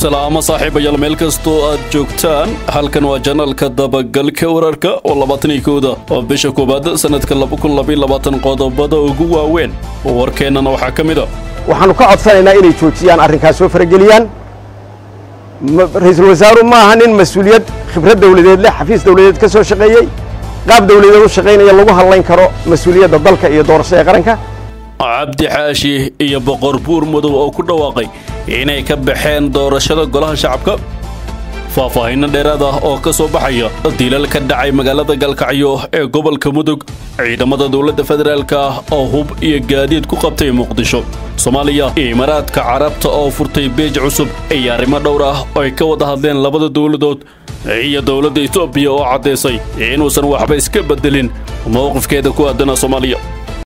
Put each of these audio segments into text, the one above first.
salaamo saaxiibayaal meel kastoo aad joogtaan halkan waa janalka dabagalka wararka oo labaataniyo kowda oo bisha koowaad sannadka qodobada ugu waaweyn warkeennana waxaa ka mid a waxaannu ka codsanaynaa inay joojiyaan arrinkaas soo farageliyaan ra-iisul wasaaru ma aha nin mas-uuliyad khibrad dawladeed leh xafiis dawladeed ka soo shaqeeyey qaab dawladeed u shaqaynaya lagu hadlayn karo mas-uuliyadda dalka iyo doorashada ee qaranka cabdi xaashi iyo boqor buur mudow oo ku dhawaaqay inay ka baxeen doorashada golaha shacabka faahfaahinno dheeraad ah oo ka soo baxaya dilal ka dhacay magaalada galkacyo ee gobolka mudug ciidamada dowladda federaalka ah oo hub iyo gaadiid ku qabtay muqdisho soomaaliya iyo imaaraadka carabta oo furtay beej cusub iyo arrimo dhowr ah oo ay ka wada hadleen labada dowladood iyo dowladda etoobiya oo caddaysay inuusan waxba iska beddelin mowqifkeeda ku aadana soomaaliya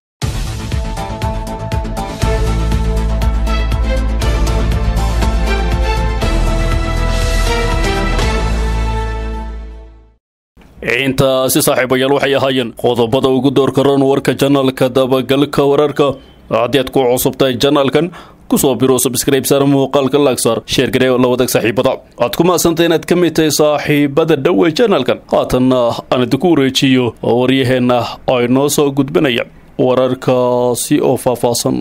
intaasi saaxiibayaal waxay ahaayeen qodobada ugu doorka roon warka janalka dabagalka wararka haddii aad ku cusubtahay janalkan kusoo biro subscribe saar muuqaalka laagsaar sheergaree la wadag saaxiibada aad ku mahadsantay inaad ka mid tahay saaxiibada dhowe janalkan haatanna aan idinku wareejiyo oo waryaheenna ay noo soo gudbinaya wararkaasi oo faahfaahsan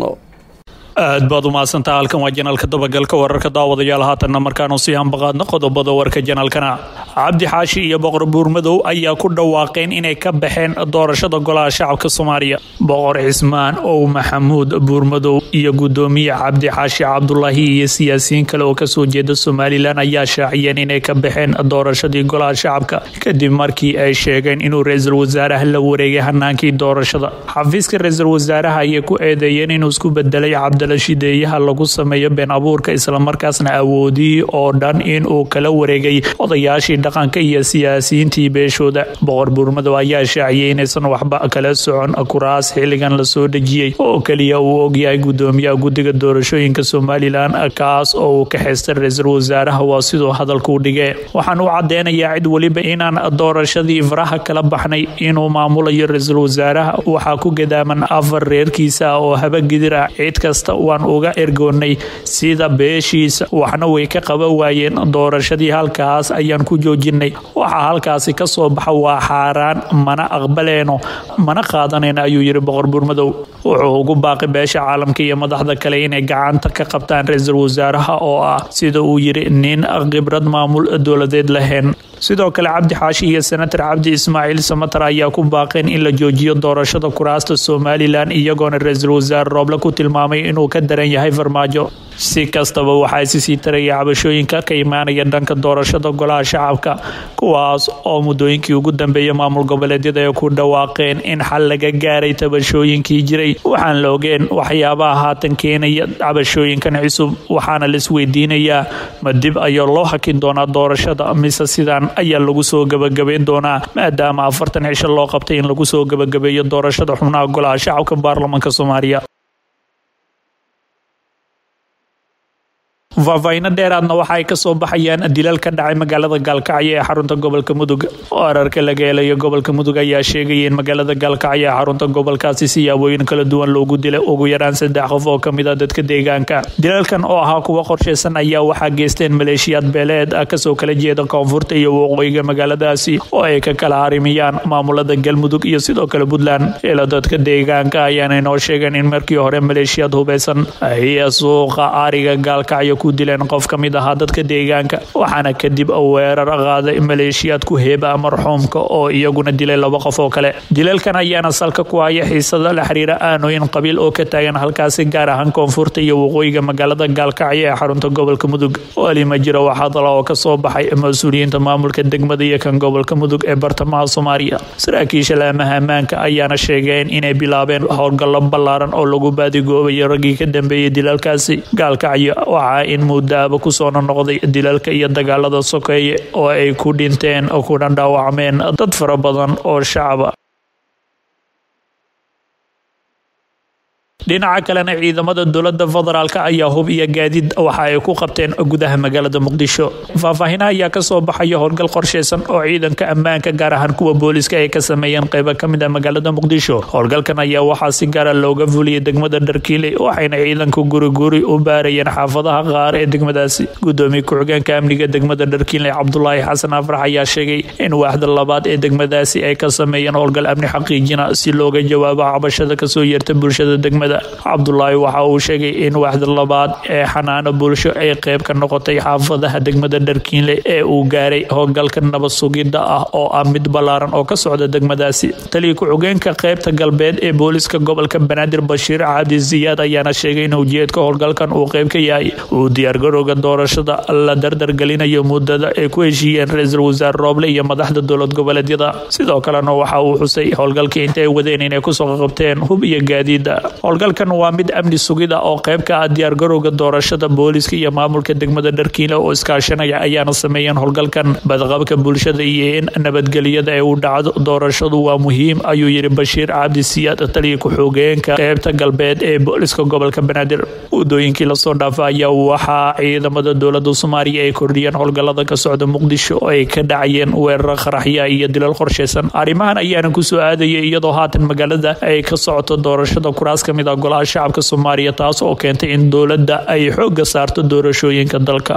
aad baad u mahadsantaha halkan waa janaalka dabagalka wararka daawadayaal haatanna markaanu sii hambaqaadno qodobada warka janaalkana cabdi xaashi iyo boqor buurmadow ayaa ku dhawaaqeen inay ka baxeen doorashada golaha shacabka soomaaliya boqor cismaan ow maxamuud buurmadow iyo gudoomiye cabdi xaashi cabdulaahi iyo siyaasiyiin kale oo kasoo jeeda somalilan ayaa shaaciyeen inay ka baxeen doorashadii golaha shacabka kadib markii ay sheegeen inuu ra-iisul wasaaraha la wareegay hanaankii doorashada xafiiska ra-iisul wasaaraha ayay ku eedeeyeen inuu isku bedelay shideeyaha lagu sameeyo been abuurka islamarkaasna awoodihii oo dhan inuu kala wareegay odayaashii dhaqanka iyo siyaasiyiintii beeshooda boqor buurmadow ayaa shaaciyay inaysan waxba kala socon kuraas xilligan lasoo dhejiyey oo keliya uu ogyahay gudoomiyaha guddiga doorashooyinka somalilan kaas oo uu ka xeystay ra-iisul wasaaraha waa siduu hadalkuu dhige waxaan u cadeynayaa cid weliba inaan doorashadii faraha kala baxnay inuu maamulayo ra-iisul wasaaraha waxaa ku gadaaman afar reerkiisa oo habagidir ah cid kasta waan uga ergoonnay sida beeshiisa waxna way ka qaban waayeen doorashadii halkaas ayaan ku joojinay waxaa halkaasi ka soo baxa waa xaaraan mana aqbaleeno mana qaadanayno ayuu yidhi boqor buurmadow wuxuu ugu baaqi beesha caalamka iyo madaxda kale inay gacanta ka qabtaan ra-iisul wasaaraha oo ah sida uu yidhi nin khibrad maamul dowladeed lahayn sidoo kale cabdi xaashi iyo senator cabdi ismaaciil samatar ayaa ku baaqeen in la joojiyo doorashada kuraasta somalilan iyagoona ra-iisul wasaare rooble ku tilmaamay inuu ka daran yahay farmaajo si kastaba waxaa isi sii taraya cabashooyinka ka imaanaya dhanka doorashada golaha shacabka kuwaas oo muddooyinkii ugu dambeeyay maamul goboleedyada ay ku dhawaaqeen in xal laga gaaray tabashooyinkii jiray waxaan la ogeen waxyaabaha haatan keenaya cabashooyinkan cusub waxaana laisweydiinayaa ma dib ayaa loo hakin doonaa doorashada mise sidaan ayaa lagu soo gabagabeyn doonaa maadaama afartan cisho loo qabtay in lagu soo gabagabeeyo doorashada xubnaha golaha shacabka baarlamaanka soomaaliya faahfaahinno dheeraadna waxa ay kasoo baxayaan dilal ka dhacay magaalada gaalkacyo ee xarunta gobolka mudug wararka laga helayo gobolka mudug ayaa sheegaya in magaalada gaalkacyo ee xarunta gobolkaasi siyaabooyin kala duwan loogu dilay ugu yaraan saddex qof oo kamid a dadka deegaanka dilalkan oo ahaa kuwa qorshaysan ayaa waxaa geysteen maleeshiyaad beeleed kasoo kala jeeda koonfurta iyo waqooyiga magaaladaasi oo ay ka kala harimiyaan maamulada galmudug iyo sidoo kale puntland ila dadka deegaanka ayaana inoo sheegeen in markii hore maleeshiyaad hubeysan iyo suuqa ariga gaalkacyo ku dileen qof ka mid ahaa dadka deegaanka waxaana kadib weerar qaaday maleeshiyaad ku heeba marxuumka oo iyaguna dilay laba qof oo kale dilalkan ayaana salka ku haya xiisada la xiriira aanooyin qabiil oo ka taagan halkaasi gaar ahaan koonfurta iyo waqooyiga magaalada gaalkacyo ee xarunta gobolka mudug weli ma jiro waxaadala oo kasoo baxay mas-uuliyiinta maamulka degmada iyo kan gobolka mudug ee bartamaha soomaaliya saraakiisha laamaha ammaanka ayaana sheegeen inay bilaabeen howlgallo ballaaran oo lagu baadigoobayo raggii ka dambeeyay dilalkaasi gaalkacyo waxaa in muddaaba kusoona noqday dilalka iyo dagaalada sokeeye oo ay ku dhinteen kuna dhaawacmeen dad fara badan oo shacaba dhinaca kalena ciidamada dowlada federaalk ayaa hub iyo gaadiid waxa ay ku qabteen gudaha magaalada muqdisho faahfaahinaha ayaa kasoo baxaya howlgal qorsheysan oo ciidanka ammaanka gaar ahaan kuwa booliska ay ka sameeyeen qeybo kamid ah magaalada muqdisho howlgalkan ayaa waxaa si gaara looga fuliyay degmada dharkiile waxayna ciidanku guriguri u baarayeen xaafadaha qaar ee degmadaasi gudoomiye ku-xigeenka amniga degmada dharkiile cabdulaahi xasan afrax ayaa sheegay in waaxda labaad ee degmadaasi ay ka sameeyeen howlgal amni xaqiijina si looga jawaabo cabashada kasoo yeerta bulshada degmada cabdulaahi waxa uu sheegay in waaxda labaad ee xanaano bulsho ay qeyb ka noqotay xaafadaha degmada dharkiinle ee uu gaaray howlgalka nabad sugidda ah oo ah mid ballaaran oo ka socda degmadaasi taliya ku-xigeenka qeybta galbeed ee booliska gobolka banaadir bashiir cabdi siyaad ayaana sheegay in ujeedka howlgalkan uu qeyb ka yahay uu diyaargarowga doorashada la dardargelinayo muddada ay ku heshiiyeen ra-iisul wasaare rooble iyo madaxda dowlad goboleedyada sidoo kalena waxa uu xusay howlgalkii intay wadeen inay kusoo qabteen hub iyo gaadiida howlgalkan waa mid amni sugida oo qeyb ka ah diyaargarowga doorashada booliska iyo maamulka degmada dharkiile oo iskaashanaya ayaana sameeyeen howlgalkan badqabka bulshada iyo in nabadgelyada ay u dhacdo doorashadu waa muhiim ayuu yidhi bashiir cabdi siyaad taliya ku-xogeenka qeybta galbeed ee booliska gobolka banaadir wadooyinkii lasoo dhaafa ayaa waxaa ciidamada dowlada soomaaliya ay kordhiyeen howlgalada ka socda muqdisho oo ay ka dhacayeen weeraro qaraxya iyo dilal qorsheysan arrimahan ayaana kusoo aadayay iyadoo haatan magaalada ay ka socoto doorashada kuraas ka mid ah golaha shacabka soomaaliya taas oo keentay in dowladda ay xoogga saarto doorashooyinka dalka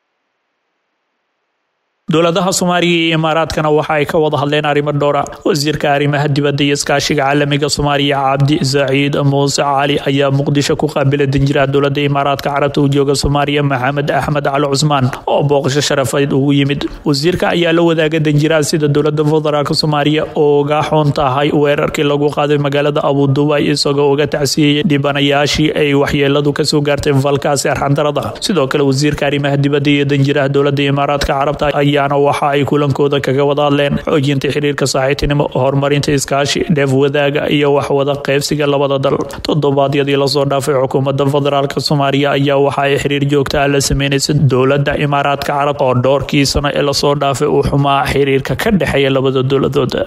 dowladaha soomaaliya iyo imaaraadkana waxa ay ka wada hadleen arrimo dhowra wasiirka arrimaha dibadda iyo iskaashiga caalamiga soomaaliya cabdi saciid muuse cali ayaa muqdisho ku qaabilay danjiraha dowlada imaaraadka carabta u jooga soomaaliya maxamed axmed cali cusmaan oo booqasho sharafayd ugu yimid wasiirka ayaa la wadaaga danjiraha sida dowlada federaalk soomaaliya ooga xun tahay weerarkii lagu qaaday magaalada abudubai isagoo uga tacsiyeyay dhibanayaashii ay waxyeeladu kasoo gaartay falkaasi arxandarada sidoo kale wasiirka arrimaha dibadda iyo danjiraha dowlada imaaraadka carabta ayaana waxa ay kulankooda kaga wada hadleen xoojinta xiriirka saaxiibtinimo horumarinta iskaashi dheef wadaaga iyo waxwada qaybsiga labada dal toddobaadyadii lasoo dhaafay xukuumadda federaalk soomaaliya ayaa waxa ay xiriir joogta ah la sameynaysa dowladda imaaraadka carab oo dhowrkii sano ee lasoo dhaafay uu xumaa xiriirka ka dhexeeya labada dowladood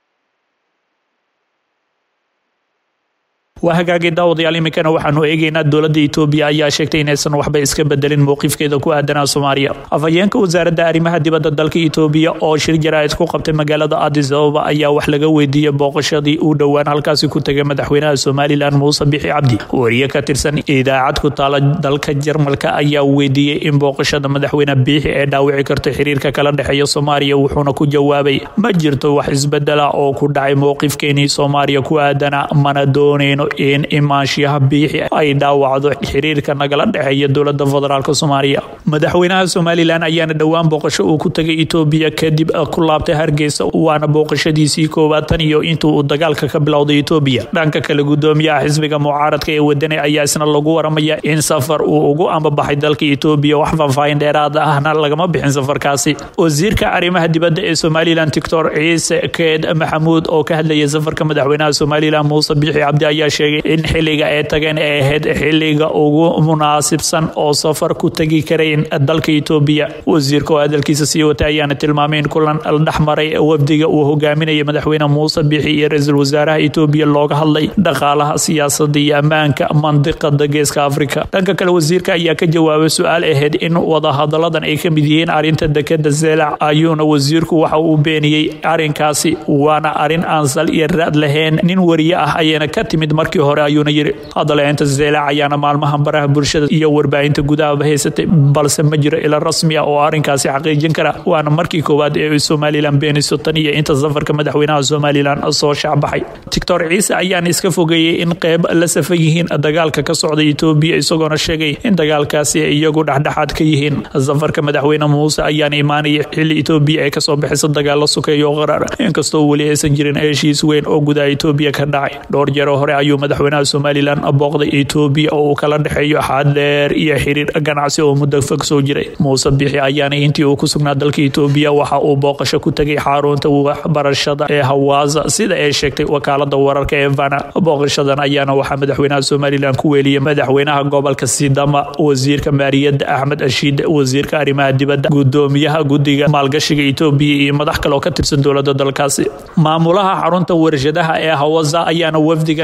waa hagaagay daawadayaal iminkana waxaanu eegeynaa dowladda etoobiya ayaa sheegtay inaysan waxba iska bedelin mowqifkeeda ku aadanaa soomaaliya afhayeenka wasaaradda arrimaha dibadda dalka etoobiya oo shir jaraa'id ku qabtay magaalada adis ababa ayaa wax laga weydiiyey booqashadii uu dhowaan halkaasi ku tegay madaxweynaha somalilan muuse bixi cabdi wariye ka tirsan idaacad ku taala dalka jarmalka ayaa weydiiyey in booqashada madaxweyne biixi ee dhaawici karto xiriirka kala dhexeeya soomaaliya wuxuuna ku jawaabay ma jirto wax isbedela oo ku dhacay mowqifkeenii soomaaliya ku aadanaa mana dooneyno in imaanshiyaha biixi ay dhaawacdo xiriirka nagala dhexeeya dowlada federaalk soomaaliya madaxweynaha somalilan ayaana dhowaan booqasho uu ku tagay etoobiya kadib ku laabtay hargeysa waana booqashadiisii koowaad tan iyo intuu uu dagaalka ka bilowday etoobiya dhanka kale gudoomiyaha xisbiga mucaaradka ee wadani ayaa isna lagu waramaya in safar uu ugu ambabaxay dalka etoobiya wax faahfaahin dheeraad ahna lagama bixin safarkaasi wasiirka arrimaha dibadda ee somalilan doctor ciise keed maxamuud oo ka hadlayay safarka madaxweynaha somalilan muuse biixi cabdi ayaa sheegay in xiliga ay tageen ay ahayd xiliga ugu munaasibsan oo safar ku tegi karayn dalka etoobiya wasiirka oo hadalkiisa sii watay ayaana tilmaamay in kulan dhexmaray wafdiga uu hogaaminayay madaxweyne muuse biixi iyo ra-iisul wasaaraha etoobiya looga hadlay dhaqaalaha siyaasada iyo ammaanka mandiqada geeska afrika dhanka kale wasiirka ayaa ka jawaabay su-aal ahayd in wadahadaladan ay ka mid yihiin arinta dekeda zeelac ayuuna wasiirku waxa uu beeniyey arinkaasi waana arin aan sal iyo raad lahayn nin wariye ah ayayna ka timid markii hore ayuuna yiri hadaleynta zeelac ayaana maalmahan baraha bulshada iyo warbaahinta gudahaba haysatay balse ma jiro ila rasmi ah oo arinkaasi xaqiijin kara waana markii koowaad ee somalilan beeniso tan iyo inta safarka madaxweynaha somalilan soo shacbaxay doctor ciise ayaana iska fogeeyey in qeyb la safan yihiin dagaalka ka socda etoobiya isagoona sheegay in dagaalkaasi ay iyagu dhexdhexaad ka yihiin safarka madaxweyne muuse ayaana imaanaya xili etoobiya ay kasoo bixisa dagaalo sukeeyo oo qarar inkastoo weli aysan jirin heshiis weyn oo gudaha etoobiya ka dhacay dhowr jeero hore ayuu madaxweynaha somalilan booqday etoobiya oo uu kala dhexeeyo xaad dheer iyo xiriir ganacsi oo muddo fog soo jiray muuse bixi ayaana intii uu ku sugnaa dalka etoobiya waxa uu booqasho ku tegay xarunta waxbarashada ee hawaasa sida ay sheegtay wakaalada wararka ee vana booqashadan ayaana waxaa madaxweynaha somalilan ku weeliyay madaxweynaha gobolka sidama wasiirka maaliyadda axmed ashiid wasiirka arrimaha dibadda gudoomiyaha guddiga maalgashiga etoobiya iyo madax kale oo ka tirsan dowlada dalkaasi maamulaha xarunta warshadaha ee hawasa ayaana wafdigan kusoo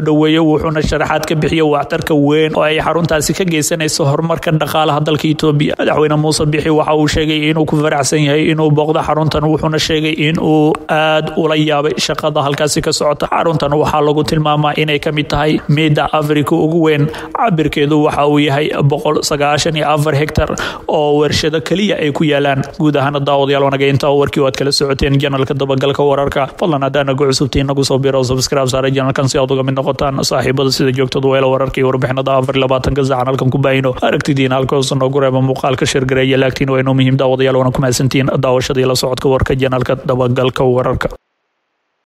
dhoweeyey wuxuuna sharaxaad ka bixiyey waxtarka weyn oo ay xaruntaasi ka geysanayso horumarka dhaqaalaha dalka etoobiya madaxweyne muuse bixi waxa uu sheegay inuu ku faraxsan yahay inuu booqdo xaruntan wuxuuna sheegay in uu aad ula yaabay shaqada halkaasi ka socota xaruntan waxaa lagu tilmaamaa inay ka mid tahay miida afrika ugu weyn cabirkeedu waxa uu yahay boqol sagaashan iyo afar hektar oo warshado keliya ay ku yaalaan guud ahaana daawadayaal wanaga intaa warkii waad kala socoteen janalka dabagalka wararka fadlan haddaan nagu cusubtiin nagu soo biro subscribe saare janalkan si aad uga mid noqotaan saaxiibada sida joogtada weela wararka iyo warbixinada afar iyo labaatanka saacan halkan ku baahino aragtidiina halka hoose noogu reeba muuqaalka shirgareeya laagtiin waa inuu muhiim daawadayaal wana ku mahadsantiin daawashada iyo la socodka warka janalka dabagalka wararka